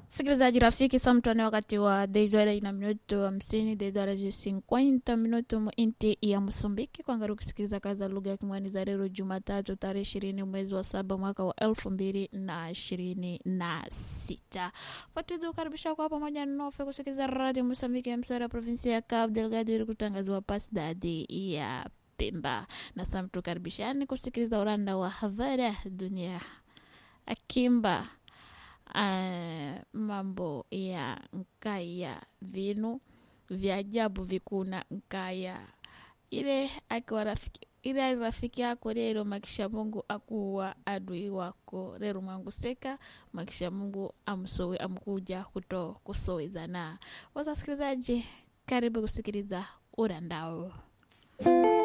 Sikilizaji rafiki, samtane wakati wa deizora ina minuto hamsini deizora ji cinquenta minuto mu inti ya Msumbiki kwangari kusikiliza kazi za lugha ya Kimwani za leo Jumatatu tarehe ishirini mwezi wa saba mwaka wa elfu mbili na ishirini na sita. Fatizi ukaribisha kwa pamoja nofe kusikiliza radio Msumbiki ya msara provinsia ya Cabo Delgado ili kutangaziwa pasidadi ya Pemba na samtu karibishani kusikiliza uranda wa Havara dunia akimba uh, mambo ya nkaya vinu vya ajabu vikuna nkaya ile akiwa rafiki ile ali rafiki yako lero makisha mungu akuwa adui wako lero mwanguseka makisha mungu amsowe amkuja kuto kusowezana wasasikilizaji karibu kusikiliza urandao